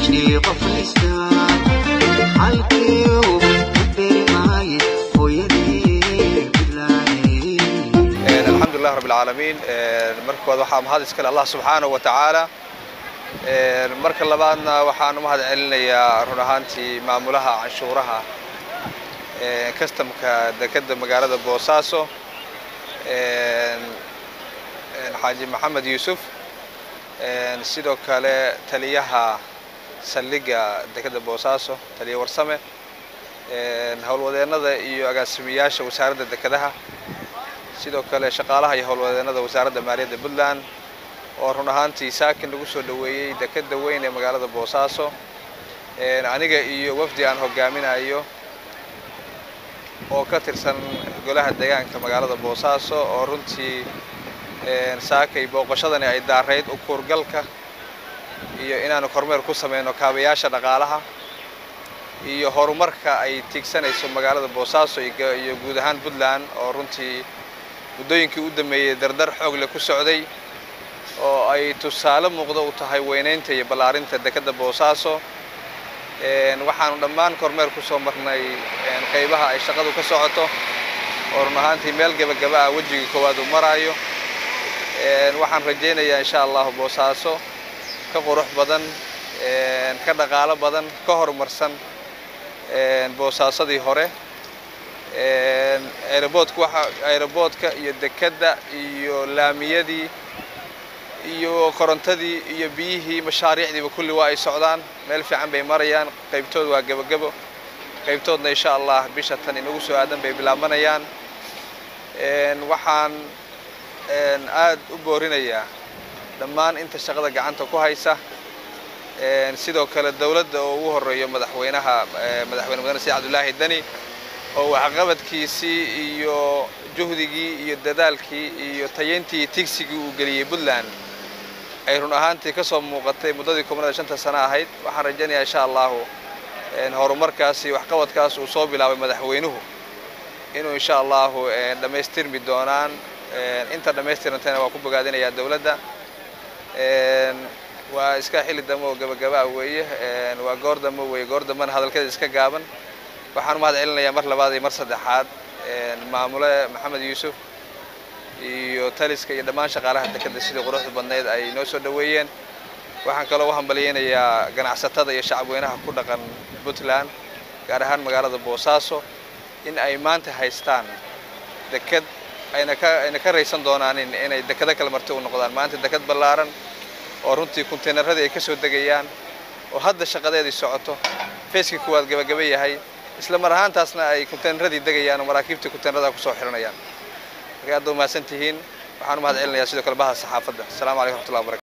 heshii qof haysta halkii uu ku beermaaye hooyadii bilaayay alxamdu lilah rabb alcaalamiin marka koowaad waxaa mahad iskale allah subxaanahu wa tacaala marka labaadna waxaan u mahad celinayaa run ahaantii maamulaha canshuuraha kastamka dekedda magaalada boosaaso xaaji maxamed yuusuf sidoo kale taliyaha saldhigga dekedda boosaaso taliya warsame howlwadeennada iyo agaasimayaasha wasaaradda dekedaha sidoo kale shaqaalaha iyo howlwadeennada wasaaradda maaliyadda puntland oo run ahaantii saakin lagu soo dhoweeyey dekedda weyn ee magaalada boosaaso aniga iyo wafdi aan hogaaminayo oo ka tirsan golaha deegaanka magaalada boosaaso oo runtii saakay booqashadani ay daarayd u kuurgalka iyo inaanu kormeer ku samayno kaabayaasha dhaqaalaha iyo horumarka ay tiigsanayso magaalada boosaaso iyo guud ahaan puntland oo runtii muddooyinkii u dambeeyey dardar xoogle ku socday oo ay tusaale muuqdo u tahay weynaynta iyo ballaarinta dekedda boosaaso waxaanu dhammaan kormeer ku soo marnay qaybaha ay shaqadu ka socoto oo run ahaantii meel gebagaba ah wejigii koowaad uu maraayo waxaan rajaynayaa insha allahu boosaaso ka qurux badan ka dhaqaalo badan ka horumarsan boosaasadii hore aeroboodka waxa aeroboodka iyo dekedda iyo laamiyadii iyo korontadii iyo biyihii mashaariicdiiba kulli waa ay socdaan meel fiican bay marayaan qaybtood waa gebagebo qaybtoodna insha allah bisha tan inagu soo aadan bay bilaabanayaan waxaan aad u boorinayaa dhammaan inta shaqada gacanta ku haysa sidoo kale dowladda oo ugu horeeyo madaxweynaha madaxweyne mudane said cabdulaahi deni oo waxqabadkiisii iyo juhdigii iyo dadaalkii iyo tayayntii tigsigii uu geliyey puntland ay run ahaantii ka soo muuqatay muddadii koobnada shanta sano ahayd waxaan rajaynayaa insha allahu horumarkaasi waxqabadkaas uu soo bilaabay madaxweynuhu inuu insha allahu dhammaystirmi doonaan inta dhammaystirantayna waa ku bogaadinayaa dowladda waa iska xilli dambe oo gabagaba ah weeye waa goor dambe weeye goor dambena hadalkeeda iska gaaban waxaan u mahad celinayaa mar labaad iyo mar saddexaad maamule maxamed yuusuf iyo taliska iyo dhammaan shaqaalaha dekedda sidii quruxda badnayd ay noo soo dhoweeyeen waxaan kaloo u hambalyaynayaa ganacsatada iyo shacabweynaha ku dhaqan puntland gaar ahaan magaalada boosaaso in ay maanta haystaan deked ayna ka ayna ka raysan doonaanin inay dekedo kale marti u noqdaan maanta deked ballaaran oo runtii kunteynaradii ay ka soo degayaan oo hadda shaqadeedii socoto feeskii kuwaad gabagaba yahay isla mar ahaantaasna ay kunteynaradii degayaan oo maraakiibtii kunteynerada kusoo xiranayaan marka aad ba umahadsan tihiin waxaan u mahad celinayaa sidoo kale baha saxaafadda asalaamu calaykum raxmatullahi wabarakatu